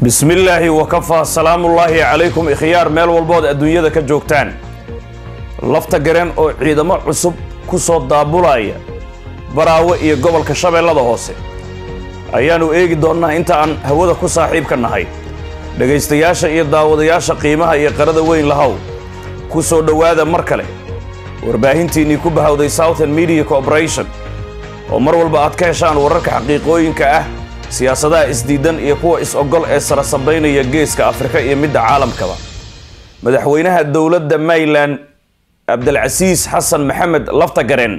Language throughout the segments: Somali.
bismillaahi wakafaa salaamullaahi calaykum ikhyaar meel walbood adduunyada ka joogtaan lafta gareen oo ciidamo cusub ku soo daabulaya baraawe iyo gobolka shabeellada hoose ayaannu eegi doonnaa inta aan hawada ku saaxiibka nahay dhegaystayaasha iyo daawadayaasha qiimaha iyo qarada weyn lahow ku soo dhowaada mar kale warbaahintiinnii ku bahawday southern media corporation oo mar walba aad ka heshaan wararka xaqiiqooyinka ah siyaasadaha isdiidan iyo kuwa is-ogol ee sara sabaynaya geeska afrika iyo midda caalamkaba madaxweynaha dowladda mayland cabdilcasiis xasan maxamed laftagareen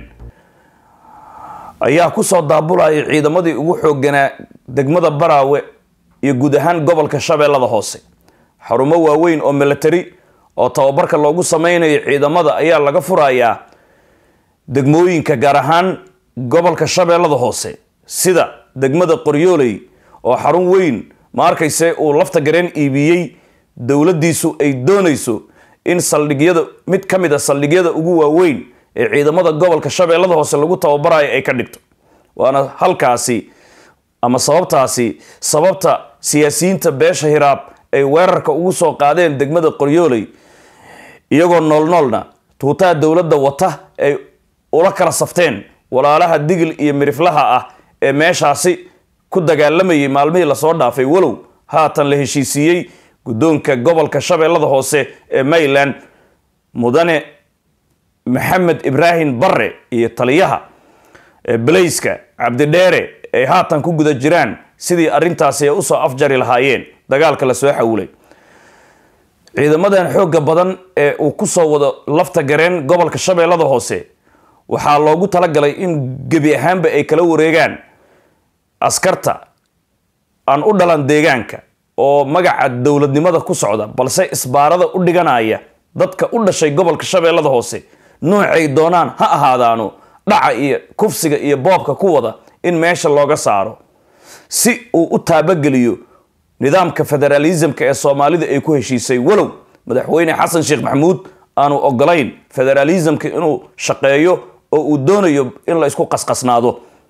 ayaa ku soo daabulaya ciidamadii ugu xoogganaa degmada baraawe iyo guud ahaan gobolka shabeellada hoose xarumo waaweyn oo milatari oo tababarka loogu samaynayo ciidamada ayaa laga furayaa degmooyinka gaar ahaan gobolka shabeellada hoose sida degmada qoryooley oo xarun weyn ma arkayse uu lafta gareen iibiyey dowladdiisu ay doonayso in saldhigyada mid ka mid a saldhigyada ugu waaweyn ee ciidamada gobolka shabeellada hoose lagu tababarayo ay ka dhigto waana halkaasi ama sababtaasi sababta siyaasiyiinta beesha hiraab ay weerarka ugu soo qaadeen degmada qoryooley iyagoo noolnoolna tuutaha dowladda wata ay ula kala safteen walaalaha digil iyo miriflaha ah ee meeshaasi ku dagaalamayay maalmihii lasoo dhaafay walow haatan la heshiisiiyey guddoonka gobolka shabeellada hoose ee mayland mudane maxamed ibraahim barre iyo taliyaha belayska cabdidheere ay haatan ku guda jiraan sidii arrintaasi ay usoo afjari lahaayeen dagaalka lasoo xawilay ciidamadan xoogga badan ee uu ku soo wado lafta gareen gobolka shabeellada hoose waxaa loogu talagalay in gebi ahaanba ay kala wareegaan askarta aan u dhalan deegaanka oo magaca dowladnimada ku socda balse isbaarada u dhiganaya dadka u dhashay gobolka shabeellada hoose noocay doonaan ha ahaadaano dhaca iyo kufsiga iyo boobka ku wada in meesha looga saaro si uu u taabageliyo nidaamka federaalismka ee soomaalida ay ku heshiisay walow madaxweyne xasan sheekh maxamuud aanu ogolayn federaalismka inuu shaqeeyo oo uu doonayo in la isku qasqasnaado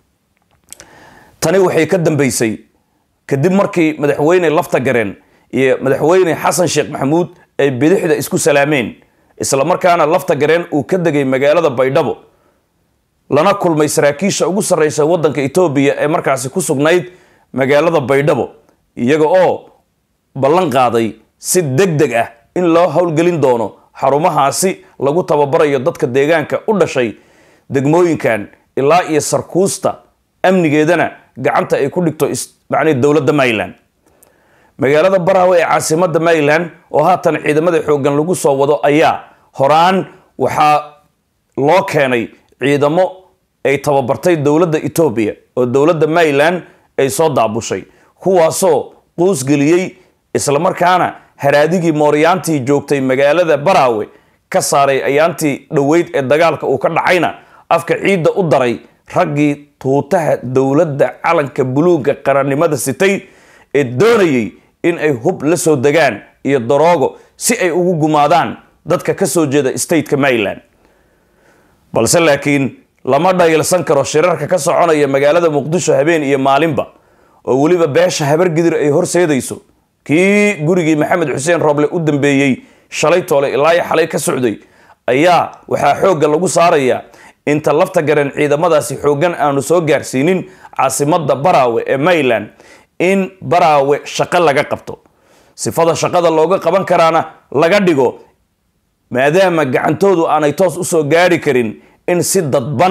tani waxay ka dambeysay kadib markii madaxweyne lafta gareen iyo madaxweyne xasan sheekh maxamuud ay bidixda isku salaameen islamarkaana lafta gareen uu ka degay magaalada baydhabo lana kulmay saraakiisha ugu sarreysa waddanka etoobiya ee markaasi ku sugnayd magaalada baydhabo iyaga oo ballan qaaday si deg deg ah in loo howlgelin doono xarumahaasi lagu tababarayo dadka deegaanka u dhashay degmooyinkan ilaa iyo sarkuusta amnigeedana gacanta ay ku dhigto macnii dowladda mayland magaalada baraawe ee caasimada mayland oo haatan ciidamada xooggan lagu soo wado ayaa horaan waxaa loo keenay ciidamo ay tababartay dowladda etoobiya oo dowladda mayland ay soo daabushay kuwaasoo quusgeliyey islamarkaana haraadigii mooryaantii joogtay magaalada baraawe ka saaray ayaantii dhoweyd ee dagaalka uu ka dhacayna afka ciidda u daray raggii tuutaha dowladda calanka buluugga qarannimada sitay ee doonayay in ay hub la soo degaan iyo daroogo si ay ugu gumaadaan dadka ka soo jeeda stateka mayland balse laakiin lama dhayilsan karo shirarka ka soconaya magaalada muqdisho habeen iyo maalinba oo weliba beesha habargidir ay horseedayso kii gurigii maxamed xuseen rooble u dambeeyey shalay toole ilaa xalay ka socday ayaa waxaa xoogga lagu saarayaa inta lafta gareen ciidamadaasi xooggan aanu soo gaarsiinin caasimada baraawe ee mayland in baraawe shaqo laga qabto sifada shaqada looga qaban karaana laga dhigo maadaama gacantoodu aanay toos usoo gaari karin in si dadban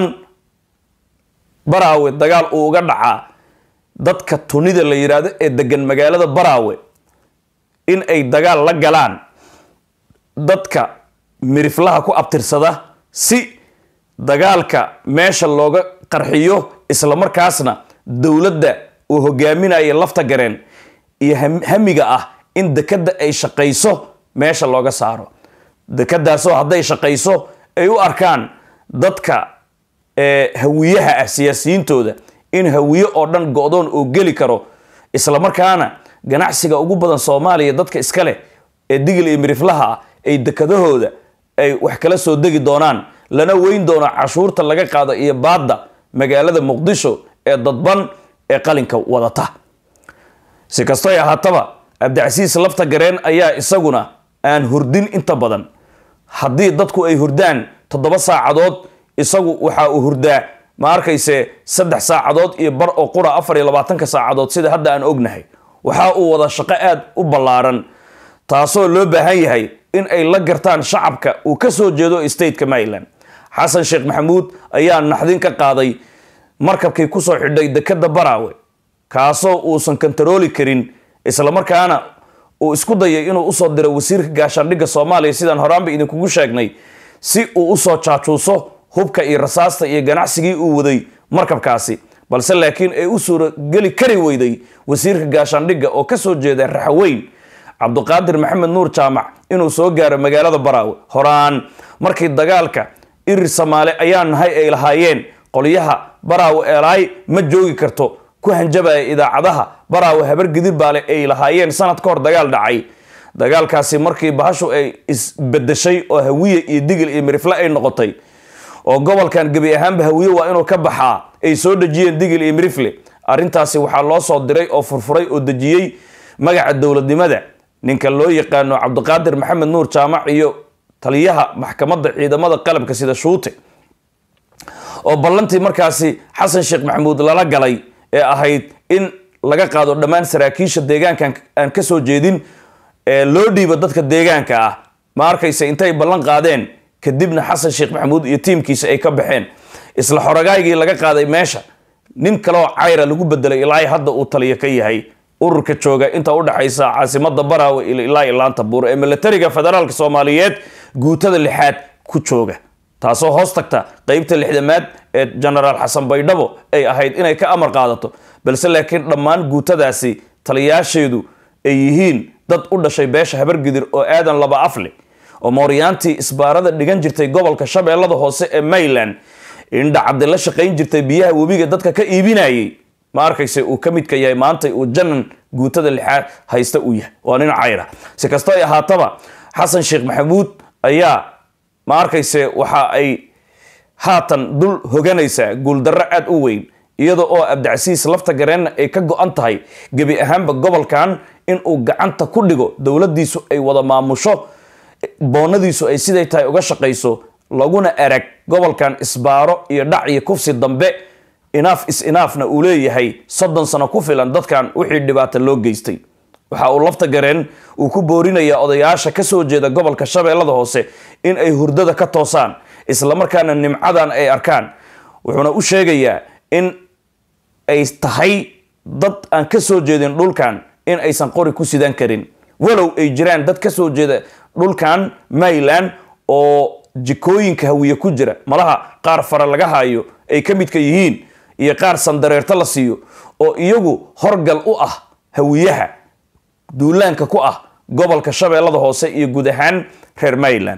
baraawe dagaal uu uga dhacaa dadka tunida la yidhaahdo ee degan magaalada baraawe in ay dagaal la galaan dadka miriflaha ku abtirsada si dagaalka meesha looga qarxiyo islamarkaasna dowladda uu hogaaminaya lafta gareen iyo hamiga ah in dekadda ay shaqayso meesha looga saaro dekadaasoo hadday shaqayso ay u arkaan dadka hawiyaha ah siyaasiyiintooda in hawiye oo dhan go-doon oo geli karo islamarkaana ganacsiga ugu badan soomaaliya dadka iska leh ee digil iyo miriflaha ah ay dekadahooda ay wax kala soo degi doonaan lana weyn doono cashuurta laga qaado iyo baadda magaalada muqdisho ee dadban ee qalinka wadata si kastoy ahaataba cabdicasiis lafta gareen ayaa isaguna aan hurdin inta badan haddii dadku ay hurdaan toddoba saacadood isagu waxa uu hurdaa ma arkayse saddex saacadood iyo bar oo qura afar iyo labaatanka saacadood sida hadda aan ognahay waxa uu wada shaqo aad u ballaaran taasoo loo baahan yahay in ay la gartaan shacabka uu ka soo jeedo stateka maryland xasan sheekh maxamuud ayaa naxdin ka qaaday markabkii kusoo xidhay dekada baraawe kaasoo uusan kontarooli karin islamarkaana uu isku dayay inuu usoo diro wasiirka gaashaandhigga soomaaliya sidaan horaanba idinkugu sheegnay si uu usoo jaajuuso hubka iyo rasaasta iyo ganacsigii uu waday markabkaasi balse laakiin ay u suurageli kari weyday wasiirka gaashaandhigga oo kasoo jeeda raxaweyn cabduqaadir maxamed nuur jaamac inuu soo gaaro magaalada baraawe horaan markii dagaalka irir samaale ayaa nahay ay lahaayeen qolyaha baraawe eelaay ma joogi karto ku hanjabaya idaacadaha baraawe habar gidirbaale ay lahaayeen sanad ka hor dagaal dhacay dagaalkaasi markii bahashu ay isbedeshay oo hawiye iyo digil iyo mirifle ay noqotay oo gobolkan gebi ahaanba hawiye waa inuu ka baxaa ay soo dejiyeen digil iyo mirifle arrintaasi waxaa loo soo diray oo furfuray oo dejiyey magaca dowladnimada ninka loo yaqaano cabdiqaadir maxamed nuur jaamac iyo taliyaha maxkamadda ciidamada qalabka sida shuute oo ballantii markaasi xasan sheekh maxamuud lala galay ee ahayd in laga qaado dhammaan saraakiisha deegaankan aan ka soo jeedin ee loo dhiibo dadka deegaanka ah ma arkaysa intay ballan qaadeen kadibna xasan sheekh maxamuud iyo tiimkiisa ay ka baxeen isla xoragaygii laga qaaday meesha nin kaloo cayra lagu bedelay ilaa hadda uu taliyo ka yahay ururka jooga inta udhexaysa caasimada baraawe ilaa ilaanta buur ee milatariga federaalk soomaaliyeed guutada lixaad ku jooga taasoo hoos tagta qeybta lixdamaad ee genaraal xasan baydhabo ay ahayd inay ka amar qaadato balse laakiin dhammaan guutadaasi taliyaasheedu ay yihiin dad u dhashay beesha habargidir oo aadan laba afle oo mooryaantii isbaarada dhigan jirtay gobolka shabeellada hoose ee mayland indha cabdi la shaqayn jirtay biyaha webiga dadka ka iibinayay ma arkayse uu ka midka yahay maanta uu janan guutada lixaad haysta uu yahay waa nin cayra si kastoo ay ahaataba xasan sheekh maxamuud ayaa ma arkayse waxa ay haatan dul hoganaysaa guuldarro aad u weyn iyada oo abdicasiis lafta gareenna ay ka go-an tahay gebi ahaanba gobolkan inuu gacanta ku dhigo dowladiisu ay wada maamusho boonadiisu ay siday tahay uga shaqayso laguna erag gobolkan isbaaro iyo dhac iyo kufsi dambe inaaf is inaafna uu leeyahay soddon sano ku filan dadkan wixii dhibaata loo geystay waxa uu lafta gareen uu ku boorinayaa odayaasha ka soo jeeda gobolka shabeellada hoose in ay hurdada ka toosaan islamarkaana nimcadan ay arkaan wuxuuna u sheegayaa in ay tahay dad aan ka soo jeedin dhulkan in aysan qori ku sidan karin walow ay jiraan dad ka soo jeeda dhulkan mayland oo jikooyinka hawiye ku jira malaha qaar fara laga hayo ay ka midka yihiin iyo qaar sandareerto la siiyo oo iyagu horgal u ah hawiyaha duulaanka ku ah gobolka shabeellada hoose iyo guud ahaan reer mayland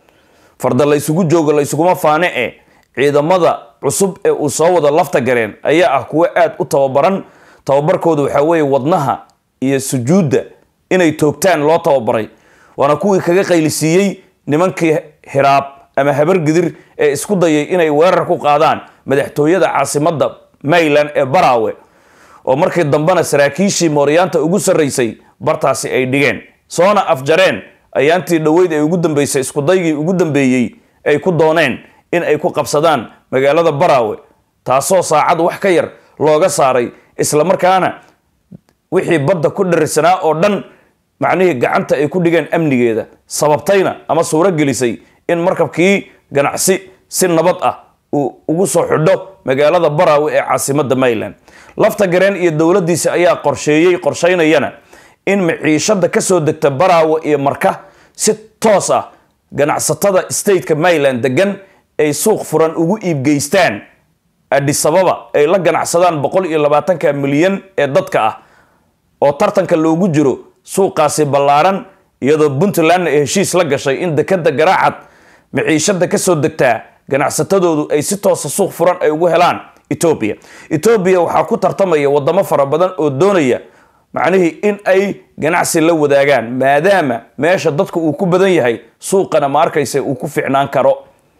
farda la ysugu joogo la ysuguma faane e ciidamada cusub ee uu soo wada lafta gareen ayaa ah kuwo aad u tababaran tababarkooda waxaa weeye wadnaha iyo sujuudda inay toogtaan loo tababaray waana kuwii kaga qaylisiiyey nimankii hiraab ama habargidir ee isku dayay inay weerar ku qaadaan madaxtooyada caasimada mayland ee baraawe oo markii dambena saraakiishii mooryaanta ugu sarraysay bartaasi ay dhigeen soona afjareen ayaantii dhoweyd ee ugu dambeysay iskudaygii ugu dambeeyey ay ku dooneen in ay ku qabsadaan magaalada baraawe taasoo saacad wax ka yar looga saaray islamarkaana wixii badda ku dharirsanaa oo dhan macnihii gacanta ay ku dhigeen amnigeeda sababtayna ama suuro gelisay in markabkii ganacsi si nabad ah uu ugu soo xidho magaalada baraawe ee caasimada mayland lafta gareen iyo dowladiisa ayaa qorsheeyey qorshaynayana in maciishada kasoo degta baraawe iyo marka si toos ah ganacsatada stateka mayland degan ay suuq furan ugu iibgeystaan adisababa ay la ganacsadaan boqol iyo labaatanka milyan ee dadka ah oo tartanka loogu jiro suuqaasi ballaaran iyadoo puntlandna ay heshiis la gashay in dekada garaacad maciishada kasoo degtaa ganacsatadoodu ay si toosa suuq furan ay ugu helaan etoobiya etoobiya waxaa ku tartamaya wadamo fara badan oo doonaya macnihii in ay ganacsi la wadaagaan maadaama meesha dadka uu ku badan yahay suuqana ma arkaysa uu ku ficnaan karo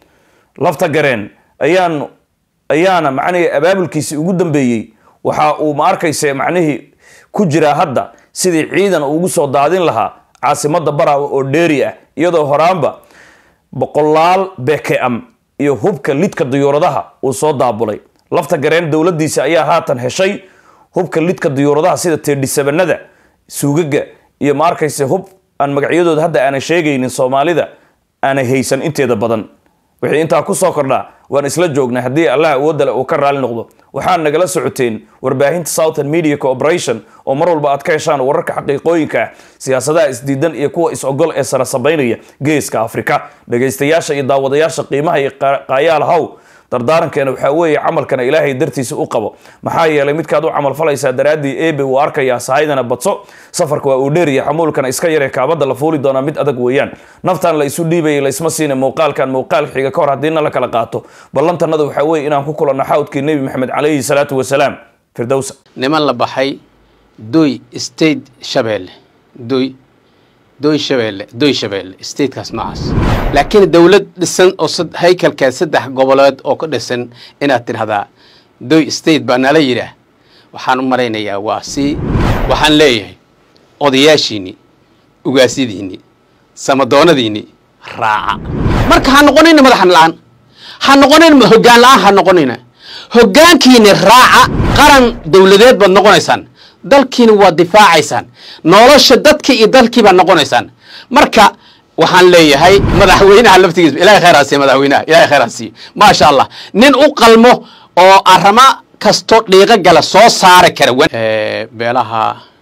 lafta gareen ayaan ayaana macnihii abaabulkiisii ugu dambeeyey waxa uu ma arkaysa macnihii ku jiraa hadda sidii ciidan ugu soo daadin lahaa caasimada baraawe oo dheeri ah iyadoo horaanba boqolaal bkm iyo hubka lidka diyuuradaha uu soo daabulay lafta gareen dowladiisa ayaa haatan heshay hubka lidka diyuuradaha sida teedhisabanada suugaga iyo ma arkayse hub aan magacyadooda hadda aanay sheegaynin soomaalida aanay haysan inteeda badan wixii intaa kusoo kordhaa waan isla joognay haddii allah awoodale uu ka raali noqdo waxaa nagala socoteen warbaahinta southern media corporation oo mar walba aad ka heshaan wararka xaqiiqooyinka ah siyaasadaha isdiidan iyo kuwa is-ogol ee sara sabaynaya geeska afrika dhagaystayaasha iyo daawadayaasha qiimaha iyo qaayaal haw dardaarankeena waxaa weeye camalkana ilaahay dartiisa u qabo maxaa yeelay midkaad u camalfalaysaa daraaddii ebe uu arkayaa sahaydana badso safarka waa uu dheeriya xamuulkana iska yaree kaabada la fuuli doonaa mid adag weeyaan naftan la isu dhiibaya laysma siina muuqaalkan muuqaal xiga ka hor haddiina la kala qaato ballantanada waxaa weeye inaan ku kulanno xawdkii nebi maxamed calayhi salaatu wasalaam firdowsa niman la baxay doy state shabeelle doy doy shabeelle doy shabeelle statekaas noocaas laakiin dowlad dhisan oo haykalkaa saddex goboleed oo ka dhisan inaad tidhahdaa doy state baa nala yidhaah waxaan u malaynayaa waa si waxaan leeyahay odayaashiinni ugaasyadiinni samadoonadiinni raaca marka ha noqonayna madaxan la-aan ha noqonayna hoggaan la-aan ha noqonayna hoggaankiini raaca qaran dowladeed baad noqonaysaan dalkiina waad difaacaysaan nolosha dadka iyo dalkii baad noqonaysaan marka waxaan leeyahay madaxweynaha laftigiisa ilahay khayr ha siiyo madaxweynaha ilahay khayr ha siiyo maasha allah nin u qalmo oo arama kasto dhiiqo gala soo saari kara beelaha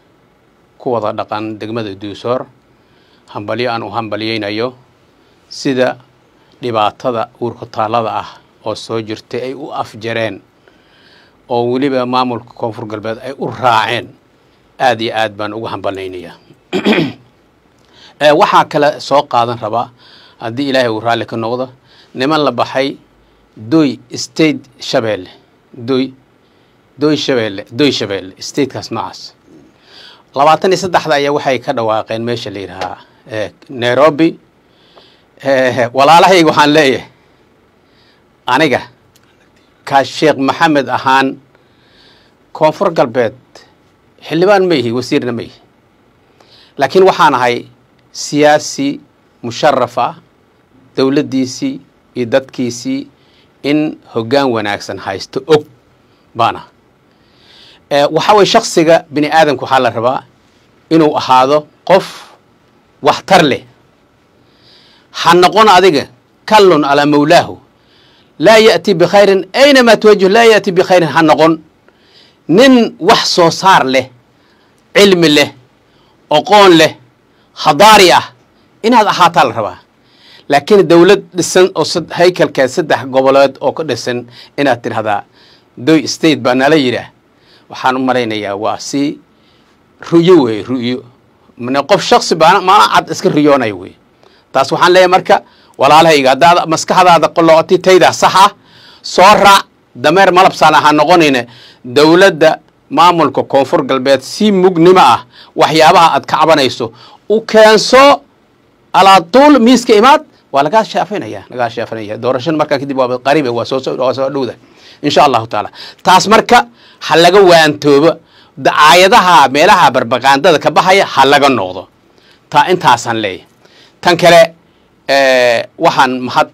ku wada dhaqan degmada duusoor hambalyo aan u hambalyaynayo sida dhibaatada uurkutaallada ah oo soo jirtay ay u afjareen oo weliba maamulka koonfur galbeed ay u raaceen aad iyo aad baan ugu hambalnaynayaa waxaa kale soo qaadan rabaa haddii ilaahay uu raalli ka noqdo niman la baxay doy state shabeelle doy doy shabeelle doy shabeelle statekaas noocaas labaatan iyo saddexda ayaa waxay ka dhawaaqeen meesha la yidhahaa nairobi walaalahayga waxaan leeyahay aniga kaa sheekh maxamed ahaan koonfur galbeed xildhibaan ma ihi wasiirna ma ihi laakiin waxaan ahay siyaasi musharaf ah dowladdiisii iyo dadkiisii in hoggaan wanaagsan haysto og baan ah waxaa weye shaksiga bini aadamka waxaa la rabaa inuu ahaado qof waxtar leh ha noqon adiga kallun calaa mawlaahu laa ya'ti bikhayrin aynamaa tuwajih laa ya'ti bikhayrin ha noqon nin wax soo saar leh cilmi leh oqoon leh hadaari ah inaad ahaataa la rabaa laakiin dowlad dhisan oo haykalkaa saddex goboleed oo ka dhisan inaad tidhahdaa doy state baa nala yidhaah waxaan u malaynayaa waa si ru'yo weeye ru'yo mane qof shaksi baana maana cad iska riyoonayo wey taas waxaan leeyahay marka walaalahayga haddaad maskaxdaada qolooti taydaa sax ah soo raac dameer malabsaan ha noqonayna dowladda maamulka koonfur galbeed si mugnimo ah waxyaabaha aad ka cabanayso u keenso alaatuul miiska imaad waa lagaa shaafinaya lagaa shaafinaya doorashada markaa kadib waa qariib waa soo waa soo dhowda insha allahu taala taas marka ha laga waantoobo dacaayadaha meelaha barbaqaandada ka baxaya ha laga noqdo taa intaasaan leeyahay tan kale waxaan mahad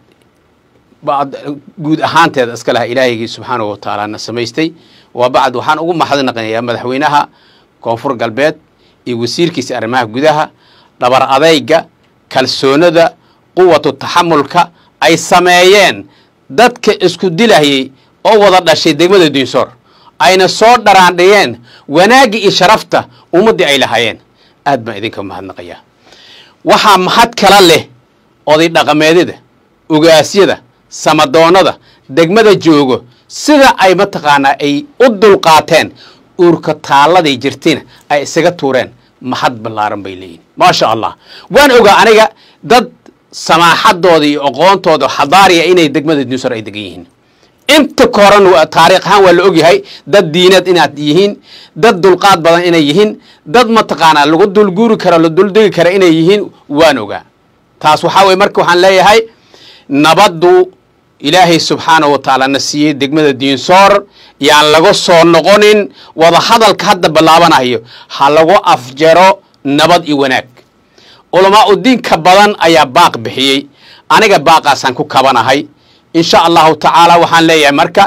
guud ahaanteeda iska laha ilaahigii subxaanahu watacaala na samaystay waa bacd waxaan ugu mahadnaqanayaa madaxweynaha koonfur galbeed iyo wasiirkiisa arrimaha gudaha dhabar adayga kalsoonada quwatu taxamulka ay sameeyeen dadka isku dilayay oo wada dhashay degmada diinsoor ayna soo dharaandhiyeen wanaagga iyo sharafta ummaddii ay lahaayeen aad baan idinka mahadnaqayaa waxaa mahad kala leh oday dhaqameedyada ugaasyada samadoonnada degmada joogo sida ay mataqaanaa ay u dulqaateen uurka taalladay jirtayna ay isaga tuureen mahad ballaaran bay leeyihin maasha allah waan ogaa aniga dad samaaxadooda iyo aqoontooda xadaariya inay degmada dinsor ay degan yihiin inta koran taariikh ahaan waa la ogyahay dad diinad inaad yihiin dad dulqaad badan inay yihiin dad mataqaanaa lagu dulguuri karo la duldegi kara inay yihiin waan ogaa taas waxaa weye marka waxaan leeyahay nabaddu ilaahay subxaanahu wa tacaala na siiyey degmada diinsoor yaan laga soo noqonin wada hadalka hadda bilaabanayo ha lagu afjaro nabad iyo wanaag culamaa u diinka badan ayaa baaq bixiyey aniga baaqaasaan ku kabanahay insha allahu tacaala waxaan leeyahay marka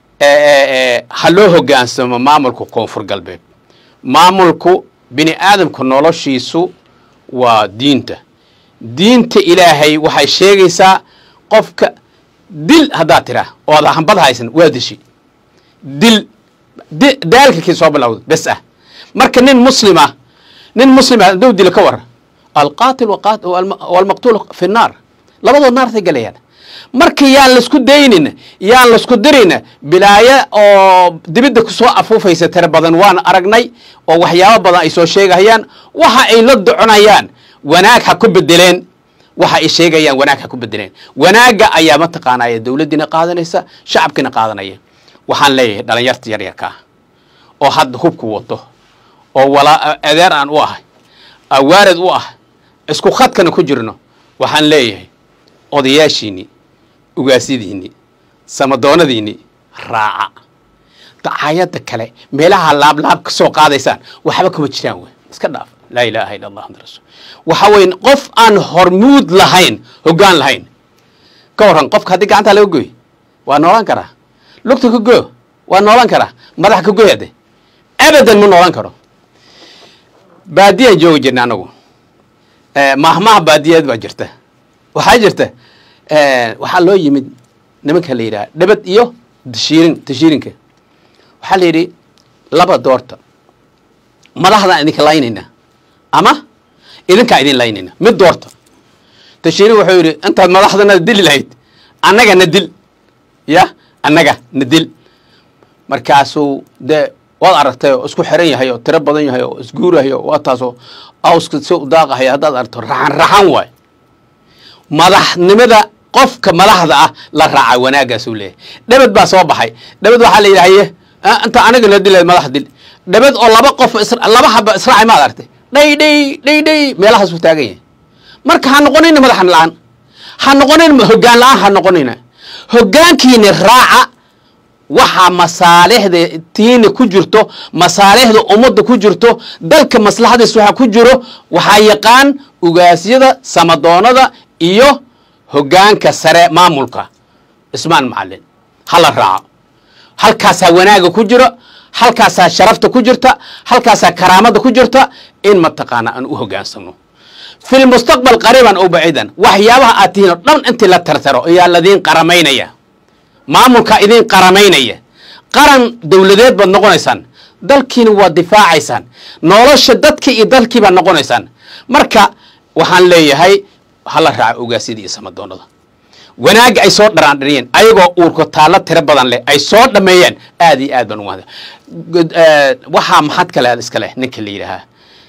ha loo hogaansamo maamulka koonfur galbeed maamulku bini aadamka noloshiisu waa diinta diinta ilaahay waxay sheegaysaa qofka dil haddaad tiraa oo ada hambad haysan waa dishi dil daalka kii soo bilowda bes ah marka nin muslima nin muslima hadduu dilo ka waran alqaatil walmaqtuul fi nnaar labadood naartay galayaan marka yaan laisku daynin yaan laisku dirin bilaayo oo dibidda kusoo afuufaysa tira badan waan aragnay oo waxyaabo badan ay soo sheegayaan waxa ay la doconayaan wanaag ha ku bedeleen waxa ay sheegayaan wanaag ha ku bedeleen wanaagga ayaa mataqaanaya dowladdiina qaadanaysa shacabkiina qaadanaya waxaan leeyahay dhalinyarta yaryarka ah oo hadda hubku wato oo walaa adeer aan u ahay awaarid u ah isku khadkana ku jirno waxaan leeyahay odayaashiinni ugaasyadiinni samadoonadiinni raaca dacaayadda kale meelaha laablaab ka soo qaadaysaan waxba kuma jiraan wey iska dhaaf laa ilaaha illa allah amd rasul waxa weye qof aan hormuud lahayn hoggaan lahayn ka warran qofka haddii gacanta laga goy waa noolaan karaa lugta ka go waa noolan karaa madaxa ka goy hadde abadan ma noolan karo baadiyaan joogi jirna anagu mahmaha baadiyeed baa jirta waxaa jirta waxaa loo yimid nimanka la yidhaha dhabad iyo tashiirin tashiirinka waxaa la yidhi laba doorta madaxdaan idinka laynayna ama idinkaa idin laynayna mid doorta tashiirin wuxuu yidhi intaad madaxdana dili lahayd annaga na dil ya annaga na dil markaasuu dee waad aragtay oo isku xiran yahay oo tiro badan yahay oo isguurahay oo waa taasoo awska si u daaqahaya haddaad aragto raxan raxan waay madaxnimada qofka madaxda ah la raaca wanaaggaasuu leeyahay dhabad baa soo baxay dhabad waxaa la yidhahaye inta aniga la dilayd madax dil dhabad oo laba qof laba haba israacay maad aragtay dhay dhay dhay dhay meelahaasuu taagan yahay marka ha noqonayna madaxan la-aan ha noqonayna hoggaan la-aan ha noqonayna hoggaankiina raaca waxaa masaalixda tiina ku jirto masaalixda ummadda ku jirto dalka maslaxadiis waxaa ku jiro waxaa yaqaan ugaasyada samadoonada iyo hoggaanka sare maamulka ismaan macalin hala raaco halkaasaa wanaaga ku jiro halkaasaa sharafta ku jirta halkaasaa karaamada ku jirta in mataqaana aan u hoggaansano fi lmustaqbal qariiban ow baciidan waxyaabaha aad tihiin oo dhan intii la tartaro ayaa ladiin qaramaynaya maamulkaa idiin qaramaynaya qaran dowladeed baad noqonaysaan dalkiina waad difaacaysaan nolosha dadkii iyo dalkii baad noqonaysaan marka waxaan leeyahay hala raaco ogaasyada iyo samadoonada wanaagga ay soo dharaandhariyeen ayagoo uurka taallo tiro badan leh ay soo dhameeyeen aad iyo aad baan ugu mahad waxaa maxad kale aad iska leh ninka la yidhaahaa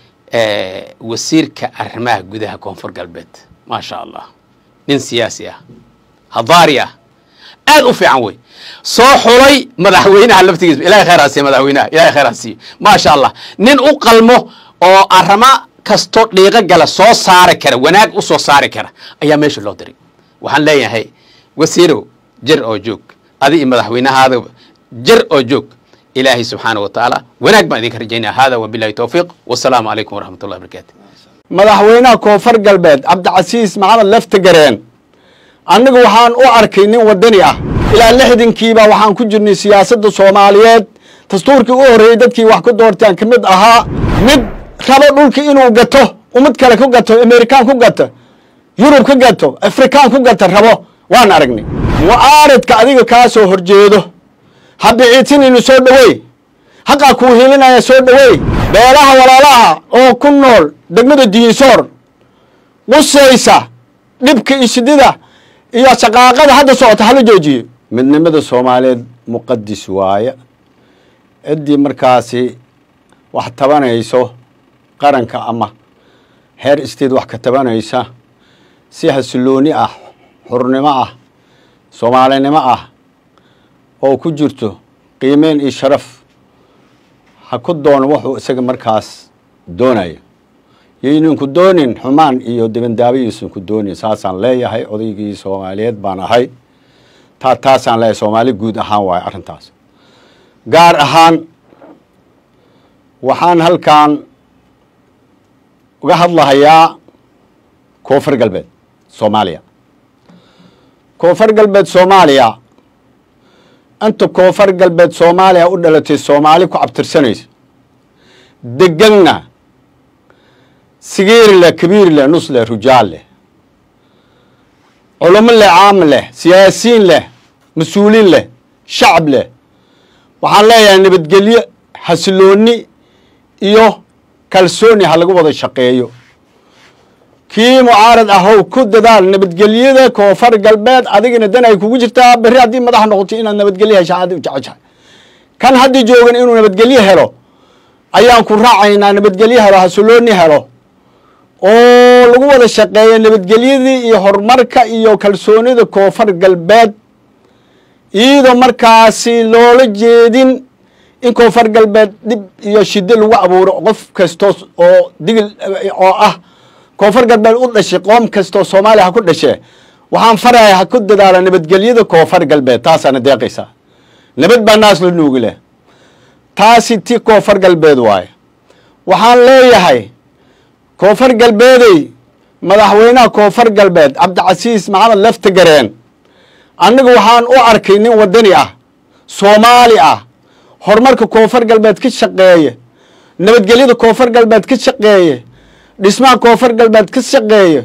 wasiirka arrimaha gudaha koonfur galbeed maasha allah nin siyaasi ah hadaari ah aad u fiican wey soo xulay madaxweynaha laftigiisa ilahay khayr ha siiyo madaxweynaha ilahay khayr ha siiyo maasha allah nin u qalmo oo arama kasto dhiiqo gala soo saari kara wanaag u soo saari kara ayaa meesha loo diray waxaan leeyahay wasiirow jir oo joog adi iyo madaxweynahaadaba jir oo joog ilaahay subxaana wa tacaala wanaag baan idinka rajaynaya hada wabilahi towfiiq wasalaamu calaykum waraxmat ullahi barakaatu madaxweynaha koonfur galbeed cabdicasiis maxamed laftagareen annigu waxaan u arkay nin waddani ah ilaa lixdankiiba waxaan ku jirnay siyaasadda soomaaliyeed dastuurkii u horreeyey dadkii wax ku doortaan ka mid ahaa mid rabo dhulka inuu gato ummad kale ku gato amerikaan ku gato yurub ka gato afrikaan ku gato rabo waan aragnay mucaaridka adiga kaa soo horjeedo ha biciidsinaynu soo dhoweey haqaa kuu hilinaya soo dhoweey beelaha walaalaha oo ku nool degmada diinsoor qusaysa dhibka isidida iyo shaqaaqada hadda socota hala joojiyo midnimada soomaaliyeed muqadis waaye ciddii markaasi wax tabanayso qaranka ama heer isteed wax ka tabanaysa si hasilooni ah xurnimo ah soomaalinimo ah oo ku jirto qiimeyn iyo sharaf ha ku doono wuxuu isaga markaas doonaya yaynan ku doonin xumaan iyo dibandaabayaysan ku doonin saasaan leeyahay odaygii soomaaliyeed baan ahay taa taasaan leeyahay soomaali guud ahaan waayo arrintaas gaar ahaan waxaan halkan uga hadlahayaa koonfur galbeed soomaaliya koonfur galbeed soomaaliya inta koonfur galbeed soomaaliya u dhalatay soomaali ku cabtirsanaysa deganna sigiir leh kabiir leh nus leh rujaal leh culamo leh caam leh siyaasiyiin leh mas-uuliin leh shacab leh waxaan leeyahay nabadgelyo xasilooni iyo kalsooni ha lagu wada shaqeeyo kii mucaarad ahow ku dadaal nabadgelyada koonfur galbeed adigana dan ay kugu jirtaa berri haddii madax noqoto inaad nabadgelyo hesha aad u jeceshahay kan haddii joogan inuu nabadgelyo helo ayaan ku raacaynaa nabadgelyo helo xasilooni helo oo lagu wada shaqeeyo nabadgelyadii iyo horumarka iyo kalsoonida koonfur galbeed iyadoo markaasi loola jeedin in koonfur galbeed dhib iyo shiddo lagu abuuro qof kastoo oo digil oo ah koonfur galbeed u dhashay qoom kastoo soomaaliya ha ku dhashee waxaan faraya ha ku dadaala nabadgelyada koonfur galbeed taasaana deeqaysaa nabad baa naas la nuugi leh taasi ti koonfur galbeed waaye waxaan leeyahay koonfur galbeedey madaxweynaha koonfur galbeed cabdicasiis maxamed laftagareen annigu waxaan u arkay nin waddani ah soomaali ah horumarka koonfur galbeed ka shaqeeye nabadgelyada koonfur galbeed ka shaqeeye dhismaha koonfur galbeed ka shaqeeye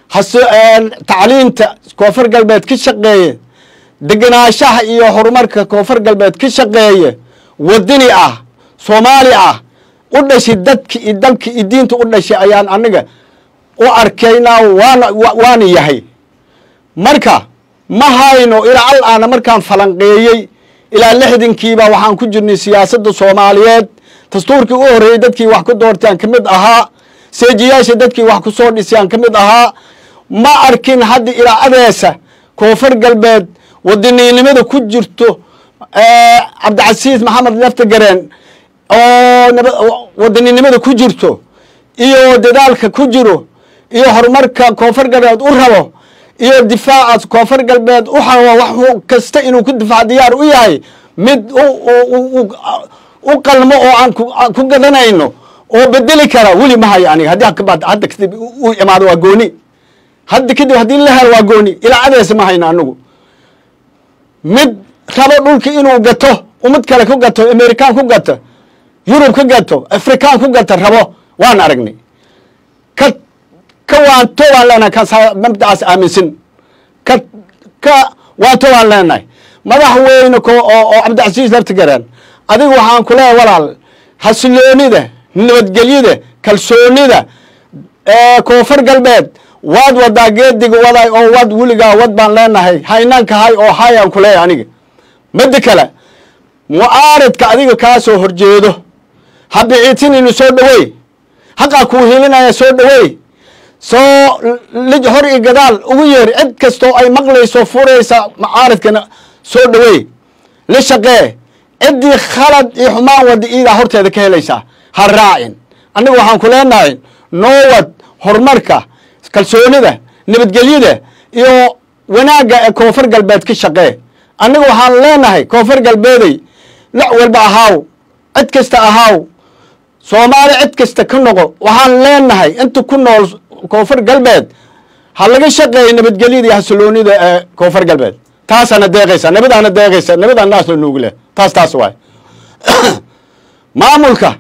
tacliinta koonfur galbeed ka shaqeeye degenaanshaha iyo horumarka koonfur galbeed ka shaqeeye waddani ah soomaali ah u dhashay dadki iyo dalki iyo diinta u dhashay ayaan aniga u arkaynaa waana waana yahay marka ma hayno ilaa al aana markaan falanqeeyey ilaa lixdankiiba waxaan ku jirnay siyaasadda soomaaliyeed dastuurkii u horreeyey dadkii wax ku doortay aan ka mid ahaa seejiyaasha dadkii wax ku soo dhisay aan ka mid ahaa ma arkin hadda ilaa adeesa koonfur galbeed wadaniinimada ku jirto cabdicasiis maxamed laftagareen oo wadaninimada ku jirto iyo dadaalka ku jiro iyo horumarka koonfur galbeed u rabo iyo difaaca koonfur galbeed u rabo wax kasta inuu ku difaac diyaar u yahay mid u qalmo oo aan ku gadanayno oo bedeli kara weli ma hayo aniga haddii hadda kadib u imaado waa gooni hadda kadib haddii la helo waa gooni ilaa adeesa ma hayno anigu mid rabo dhulki inuu gato umad kale ku gato amerikaan ku gato yurub ka gato afrikaan ku gato rabo waan aragnay ka ka waanto waan leenahay ka mabdacaas aaminsan ka ka waanto waan leenahay madaxweyne ko oo oo cabdicasiis laftigareen adiga waxaan ku leeyahay walaal xasiloonida nabadgelyada kalsoonida koonfur galbeed waad wadaa geediga waday oo wad weligaa wad baan leenahay haynaanka hay oo hayaan ku leeyahay aniga midda kale mucaaridka adiga kaa soo horjeedo ha biciitinaynu soo dhaweey haqaa kuu hilinaya soo dhaweey soo lij hor iyo gadaal ugu yeer cid kastoo ay maqlayso furaysa mucaaridkana soo dhaweey la shaqee ciddii khalad iyo xumaan wada iidaa horteeda ka helaysaa ha raacin annaga waxaan ku leenahay noowad horumarka kalsoonida nabadgelyada iyo wanaagga ee koonfur galbeed ka shaqee annaga waxaan leenahay koonfur galbeeday loc walba ahaaw cid kasta ahaaw soomaali cid kasta ka noqo waxaan leenahay inta ku nool koonfur galbeed ha laga shaqeeya nabadgelyada iyo xasiloonida ee koonfur galbeed taasaana deeqaysa nabadaana deeqaysa nabadaan naas la nuugi leh taas taas waay maamulka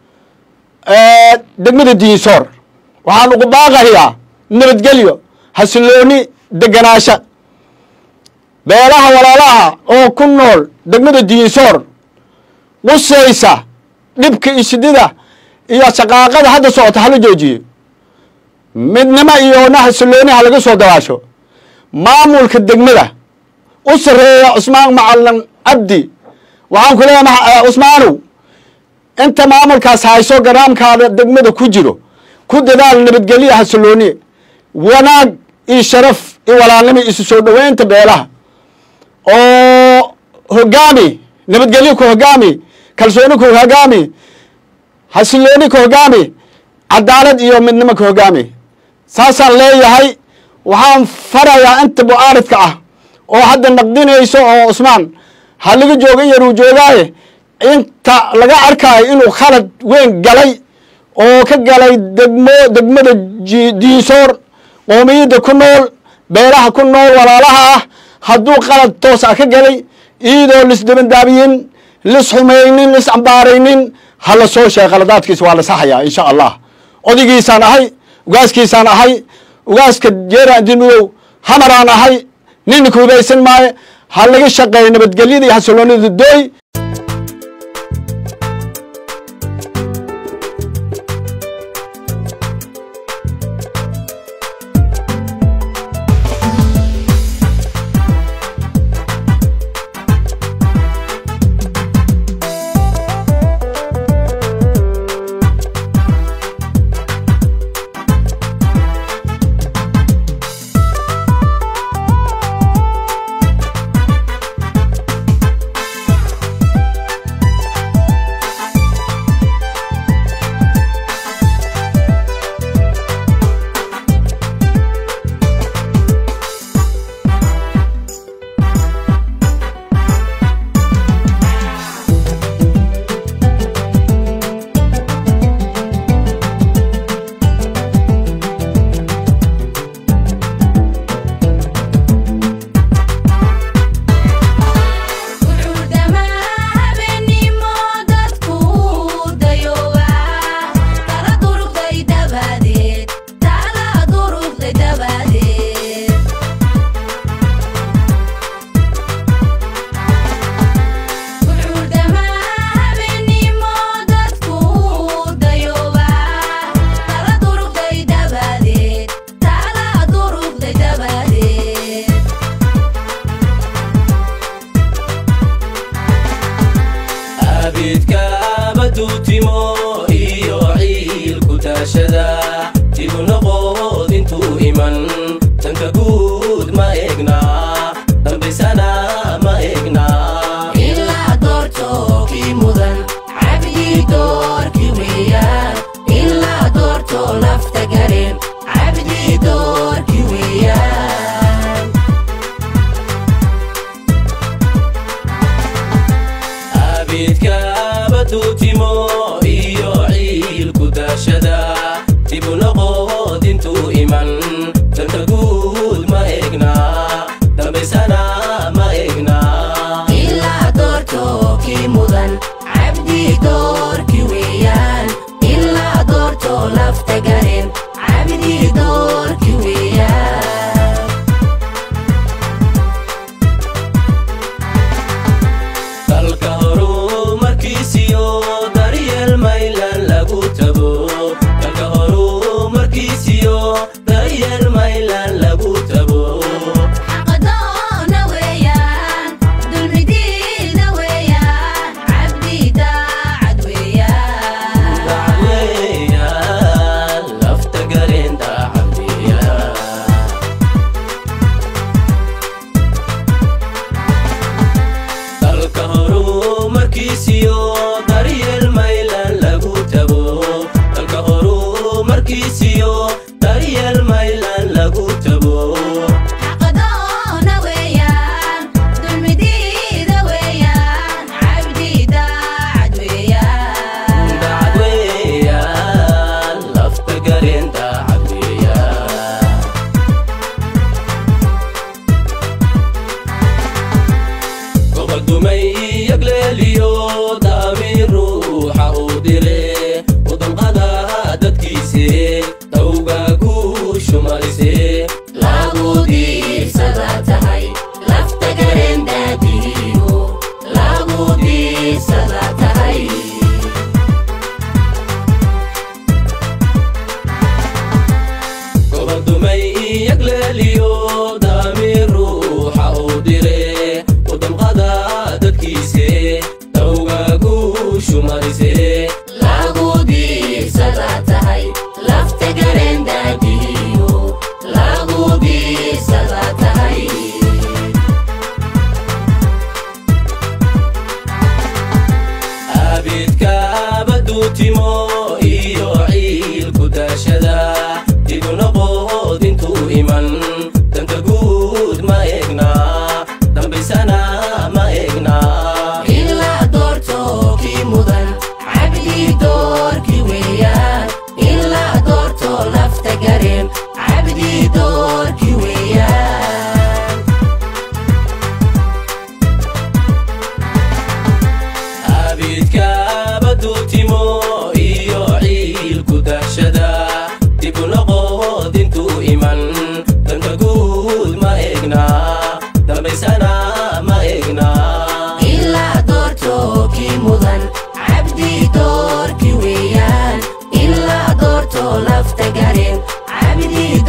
degmada diinsoor waxaan ugu baaqayaa nabadgelyo xasilooni deganaasho beelaha walaalaha oo ku nool degmada diinsoor qusaysa dhibka iyo shidida iyo shaqaaqada hadda socota hala joojiyo midnimo iyo na xasilooni ha laga soo dabaasho maamulka degmada u sarreeya cusmaan macalin cabdi waxaan ku leeyahay cusmaanow inta maamulkaas hayso garaamkaada degmada ku jiro ku dadaal nabadgelya xasilooni wanaag iyo sharaf iyo walaalnimo isu soo dhoweynta beelaha oo hogaami nabadgelyo ku hogaami kalsooni ku hogaami xasilooni ku hogaami cadaalad iyo midnimo ku hogaami saasaan leeyahay waxaan farayaa inta mucaaridka ah oo hadda naqdinayso oo cusmaan ha laga jooga yaruu joogaaye inta laga arkaayo inuu khalad weyn galay oo ka galay degmo degmada diinsoor qoomiyadda ku nool beelaha ku nool walaalaha ah hadduu qalad toos ah ka galay iyadoo lisdabandaabiyin lis xumaynin lis cambaaraynin ha la soo sheeg qaladaadkiisa waa la saxayaa insha allah odaygiisaan ahay ugaaskiisaan ahay ugaaska jeeraan dinudow hamaraan ahay nina kuudaysan maayo ha laga shaqeeyo nabadgelyada iyo xasiloonida dooy iman danta guud gaareen caabidiin